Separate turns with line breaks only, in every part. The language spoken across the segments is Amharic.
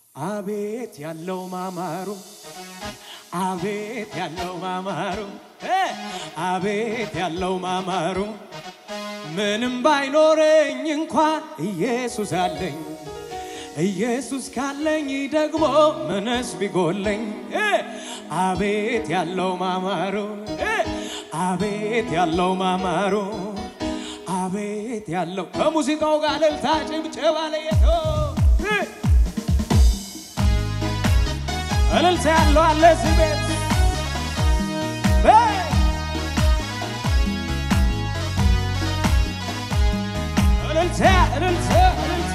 አቤት ያለው ማማሩ አቤት ያለው ማማሩ እ አቤት ያለው ማማሩ ምንም ባይኖረኝ እንኳን ኢየሱስ አለኝ። ኢየሱስ ካለኝ ደግሞ ምንስ ቢጎለኝ እ አቤት ያለው ማማሩ እ አቤት ያለው ማማሩ አቤት ያለው ከሙዚቃው ጋር እልልታ ጭብጨባ ለየቶ እ እልልታ ያለው አለ እዚህ ቤት እ እልልታ እልልታ እልልታ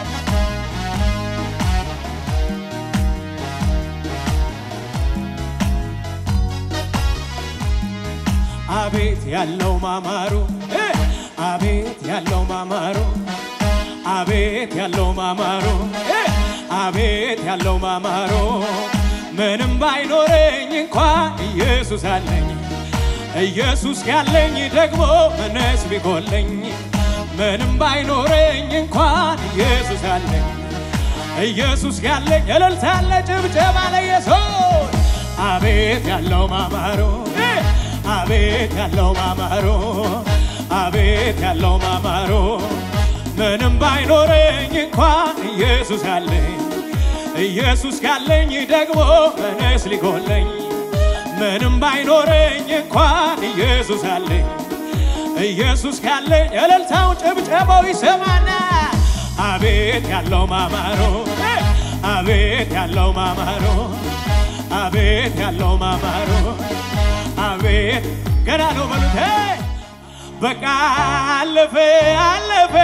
አቤት ያለው ማማሩ እ አቤት ያለው ማማሩ አቤት ያለው ማማሩ እ አቤት ያለው ማማሩ ምንም ባይኖረኝ እንኳ ኢየሱስ አለኝ። ኢየሱስ ያለኝ ደግሞ ምንስ ቢጎለኝ ምንም ባይኖረኝ እንኳን ኢየሱስ አለኝ። ኢየሱስ ያለኝ እልልታ አለ ጭብጨባ ለኢየሱስ አቤት ያለው ማማሩ እ አቤት ያለው ማማሩ አቤት ያለው ማማሩ ምንም ባይኖረኝ እንኳን ኢየሱስ አለኝ። ኢየሱስ ካለኝ ደግሞ ምንስ ሊጎለኝ ምንም ባይኖረኝ እንኳን ኢየሱስ አለኝ። ኢየሱስ ካለኝ እልልታው ጭብጨባው ይሰማና አቤት ያለው ማማሩ እ አቤት ያለው ማማሩ አቤት ያለው ማማሩ አቤት ገና ነው በሉት እ በቃ አለፈ አለፈ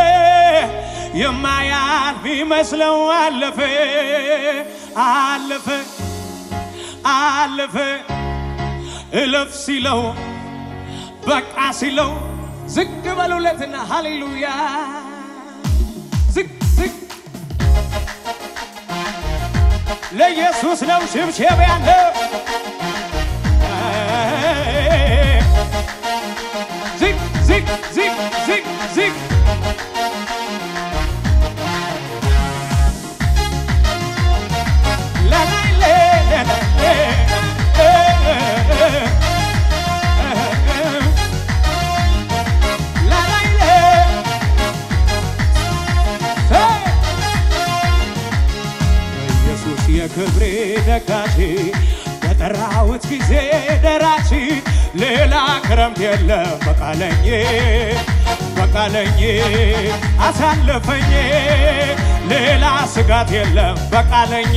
የማያልፍ ይመስለው አለፈ አለፈ አለፈ እለፍ ሲለው በቃ ሲለው ዝግ በሉለትና ሃሌሉያ ዝግ ዝግ ለኢየሱስ ነው ሽብሸብ ያለው ዝግ ዝግ ዝግ ዝግ ዝግ ለላይ ኢየሱስ የክብሬ ደጋፊ በጠራሁት ጊዜ ደራሲ ሌላ ክረምት የለም በቃለኝ በቃለኝ አሳለፈኝ ሌላ ስጋት የለም በቃለኝ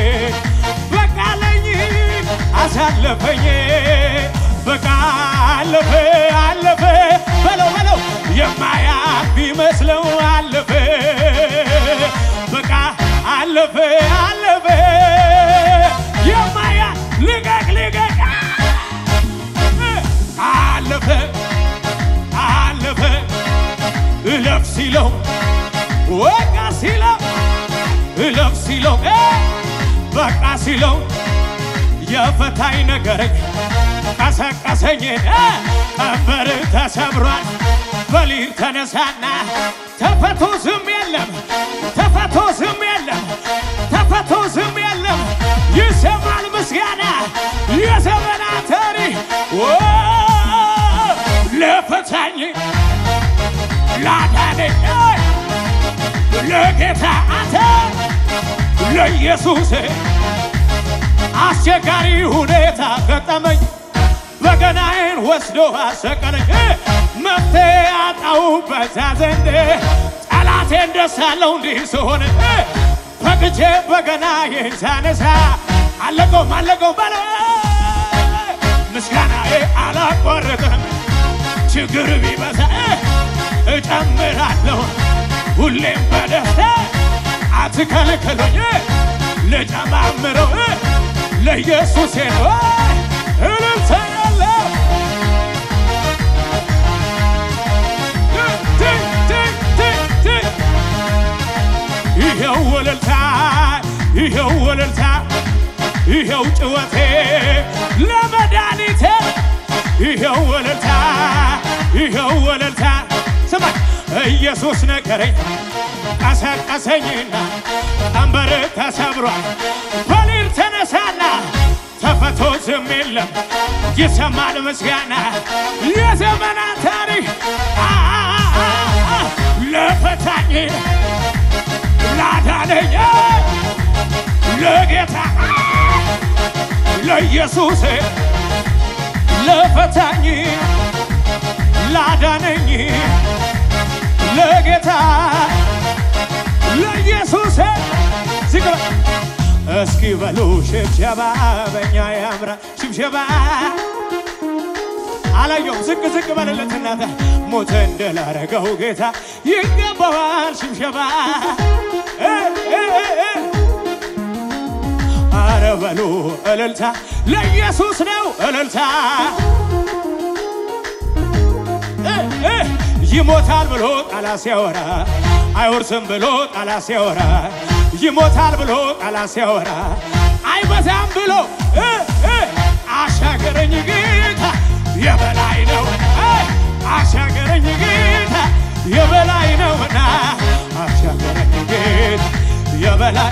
በቃለኝ አሳለፈኝ በቃ አለፈ አለፈ በለው በለው የማያልፍ ቢመስለው አለፈ በቃ አለፈ አለፈ የማያ ልቀቅ ልቀቅ አለፈ አለፈ እለፍ ሲለው ወቃ ሲለው እለፍ ሲለው እ በቃ ሲለው የፈታኝ ነገረኝ ቀሰቀሰኝ እ ቀንበር ተሰብሯል በሊል ተነሳና ተፈቶ ዝም የለም ተፈቶ ዝም የለም ተፈቶ ዝም የለም ይሰማል ምስጋና የዘመናት ታሪክ ለፈታኝ ላዳነኝ ለጌታ አንተ ለኢየሱስ አስቸጋሪ ሁኔታ ገጠመኝ በገናዬን ወስዶ አሰቀለኝ መፍትሄ አጣው በዛ ዘንድ ጠላቴን ደስ አለው እንዲህ ስሆን ፈቅቼ በገናዬን ሳነሳ አለቀውም አለቀው በለ ምስጋናዬ አላቋረጥም ችግር ቢበዛ እጨምራለሁ ሁሌም በደስታ አትከልክሉኝ ልጨማምረው ለኢየሱሴ ነው እልልታ ያለው ይኸው ወለልታ ይኸው ወለልታ ይኸው ጭወቴ ለመድኃኒቴ ይኸው ወለልታ ይኸው ወለልታ ስማ ኢየሱስ ነገረኝ ቀሰቀሰኝና ቀንበር ተሰብሯል በሊል ተነሳና ተፈቶ ዝም የለም ይሰማል ምስጋና የዘመናት ታሪክ አ- አ- አ- አ- ለፈታኝ ላዳነኝ ለጌታ ለኢየሱስ ለፈታኝ ላዳነኝ ለጌታ ለኢየሱስ ዝግባ እስኪ በሉ ሽብሸባ በእኛ ያምራ ሽብሸባ አላየውም ዝቅ ዝቅ በልለት እናተ ሞተ እንደላረገው ጌታ ይገባዋል ሽብሸባ እ እ እ እ አረ በሉ እልልታ ለኢየሱስ ነው እልልታ እ እ ይሞታል ብሎ ጠላት ሲያወራ አይወርስም ብሎ ጠላት ሲያወራ ይሞታል ብሎ ጠላት ሲያወራ አይበዛም ብሎ እ እ አሻገረኝ ጌታ የበላይ ነው እ አሻገረኝ ጌታ የበላይ ነውና አሻገረኝ ጌታ የበላይ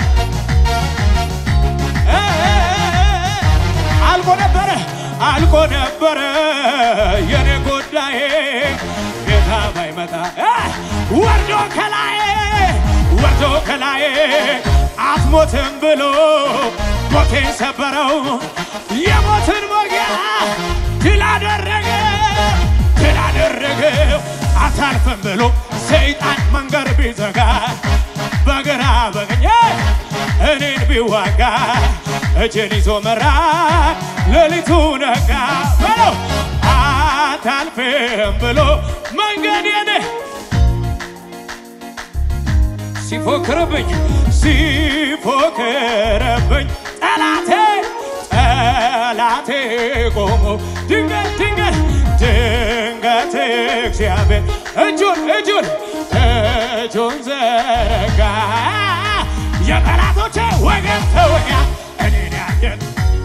እ እ እ አልቆ ነበረ አልቆ ነበረ የኔ ጉዳዬ ጌታ ባይመጣ እ ወርዶ ከላዬ ወርዶ ከላዬ አትሞትም ብሎ ሞቴን ሰበረው የሞትን ሞጊያ ድል አደረገ ድል አደረገው አታልፍም ብሎ ሰይጣን መንገድ ቢዘጋ በግራ በቀኝ እኔን ቢዋጋ እጄን ይዞ መራ ሌሊቱ ነጋ በለው አታልፍም ብሎ መንገዴን ሲፎክርብኝ ሲፎክርብኝ ጠላቴ ጠላቴ ቆሞ ድንገት ድንገት ድንገት እግዚአብሔር እጁን እጁን እጁን ዘረጋ የጠላቶቼ ወገን ተወጋ እኔን ያየን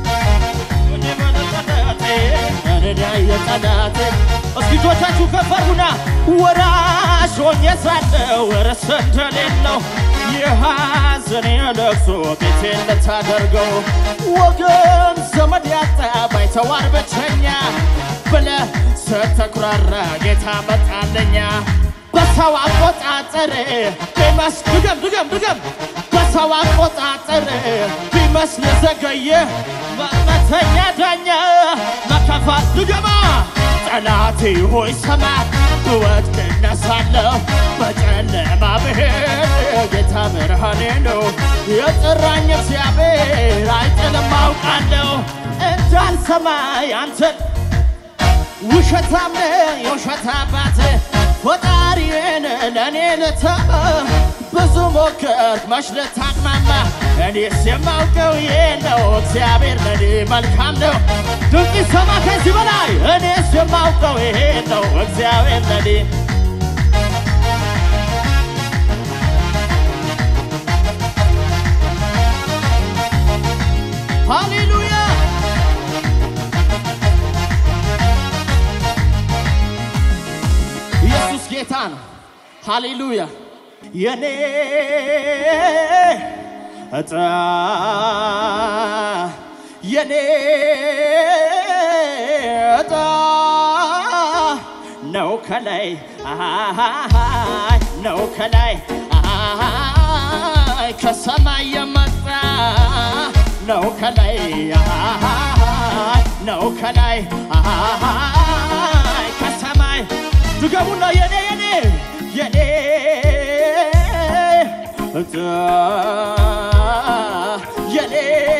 እስኪ እጆቻችሁ ከፍ አድርጉና ወራሽ ሆኜ ሳለሁ ርዕስ እንደሌለው የሐዘኔ ለቅሶ ቤቴን ልታደርገው ወገን ዘመድ ያጣ ባይተዋር ብቸኛ ብለህ ስትኩራራ ጌታ መጣለኛ በሰው አቆጣጠር ቢመስ ድገም ድገም ድገም በሰው አቆጣጠር ቢመስል ዘገየ መመተኛ ዳኛ መከፋት ድገማ ጠላቴ ሆይ ሰማ ብወድቅ እነሳለሁ በጨለማ ብሄድ ጌታ ብርሃኔ ነው የጠራኝ እግዚአብሔር አይጥልም አውቃለሁ እንዳልሰማ ያንተን ውሸታም ነህ የውሸት አባት ፈጣሪን ለእኔ ልተው ብዙ ሞከርክ መች ልታቅማማ እኔስ የማውቀው ይሄ ነው እግዚአብሔር ለእኔ መልካም ነው ድንቅ ሰማ ከዚህ በላይ እኔስ የማውቀው ይሄ ነው እግዚአብሔር ለእኔ ሃሌሉያ ኢየሱስ ጌታ ነው። ሃሌሉያ የኔ እጣ የኔ እጣ ነው ከላይ አይ ነው ከላይ አይ ከሰማይ የመጣ ነው ከላይ አይ ነው ከላይ አይ ከሰማይ ድገሙና የኔ የኔ የኔ እጣ የኔ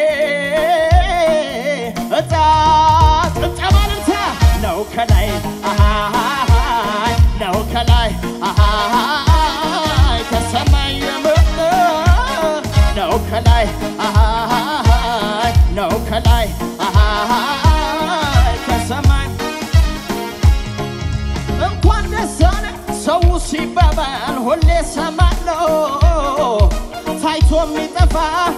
እጣ ጭብጨባ ልምታ ነው ከላይ አሃሃይ ነው ከላይ አሃሃይ ከሰማይ የመጣ ነው ከላይ አሃሃይ ነው ከላይ አሃሃይ ከሰማይ እንኳን ደስ አለ ሰው ሲባባል ሁሌ ሰማለው ታይቶ የሚጠፋ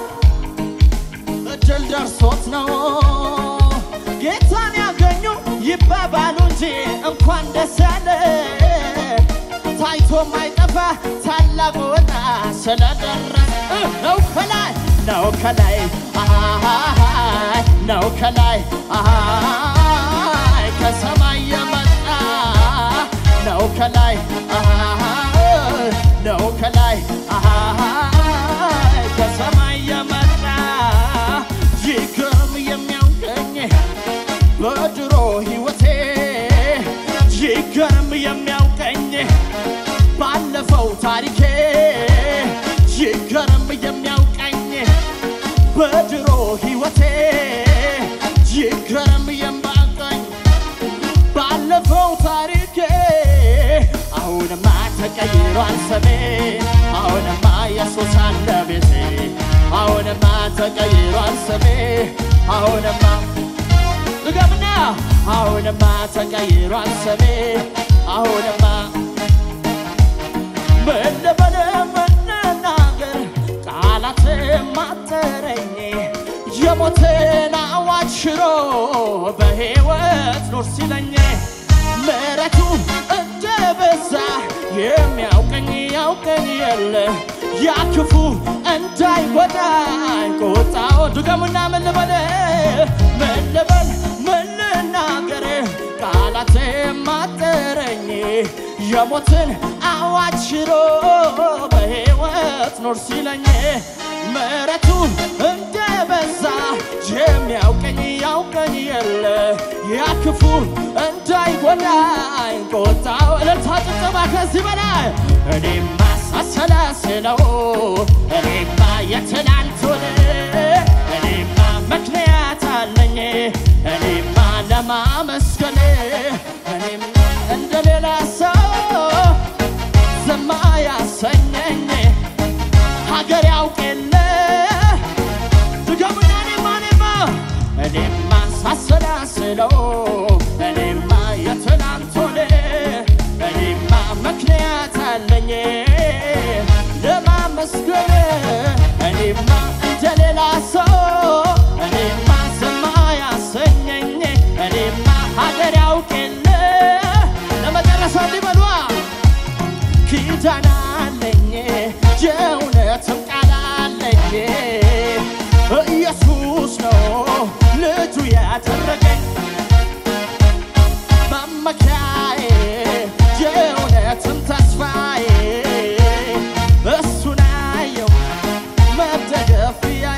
እድል ደርሶት ነው ጌታን ያገኙ ይባባሉ እንጂ እንኳን ደስ ያለ ታይቶ ማይጠፋ ታላቁና ስለደረሰ ነው ከላይ ነው ከላይ አሃሃሃይ ነው ከላይ አሃሃይ ከሰማይ የመጣ ነው ከላይ አሃሃይ ነው ከላይ አሃሃይ ከሰማይ የመጣ ይገርም የሚያውቀኝ በድሮ ሕይወቴ ይገርም የሚያውቀኝ ባለፈው ታሪኬ ይገርም የሚያውቀኝ በድሮ ሕይወቴ ይገርም የሚያውቀኝ ባለፈው ታሪኬ አሁንማ ተቀይሯል ስሜ አሁንማ ኢየሱስ አለ ቤቴ አሁንማ ተቀይሯል ስሜ አሁንማ ድገምና አሁንማ ተቀይሯል ስሜ አሁንማ ምን ልበል ምን ልናገር ቃላት ማጠረኝ የሞትን አዋጅ ሽሮ በሕይወት ኑር ሲለኝ ምሕረቱ እንደ በዛ የሚያውቀኝ ያውቀኝ የለ ያ ክፉ እንዳይጎዳኝ ቁጣው ድገሙና ምን ልበል ምን ልበል ምን ልናገር ቃላት ማጠረኝ የሞትን አዋጅ ሽሮ በሕይወት ኖር ሲለኝ ምሕረቱ እንደ በዛ የሚያውቀኝ ያውቀኝ የለ ያ ክፉ እንዳይጎዳኝ ቁጣው እልልታ ጭብጨባ ከዚህ በላይ እኔማ ሳሰላስለው እኔማ የትላንቱን እኔማ ምክንያት አለኝ እኔማ ለማመስገን እኔም እንደ ሌላ ሰው ዝማ ያሰኘኝ ሀገር ያውቅ የለ ድገሙና እኔማ እኔማ እኔማ ሳሰላስለው እኔማ የትናንቱን እኔማ ምክንያት አለኝ ለማመስገን እኔማ እንደ ሌላ ሰው እኔማ ዝማ ያሰኘኝ እኔማ ሀገር ያውቅ የለ ለመጨረሻ እንዲበሏ ኪዳን አለኝ የእውነትም ቃል አለኝ ኢየሱስ ነው ልጁ ያደረገኝ መመኪያዬ የእውነትም ተስፋዬ እሱን አየው መደገፊያ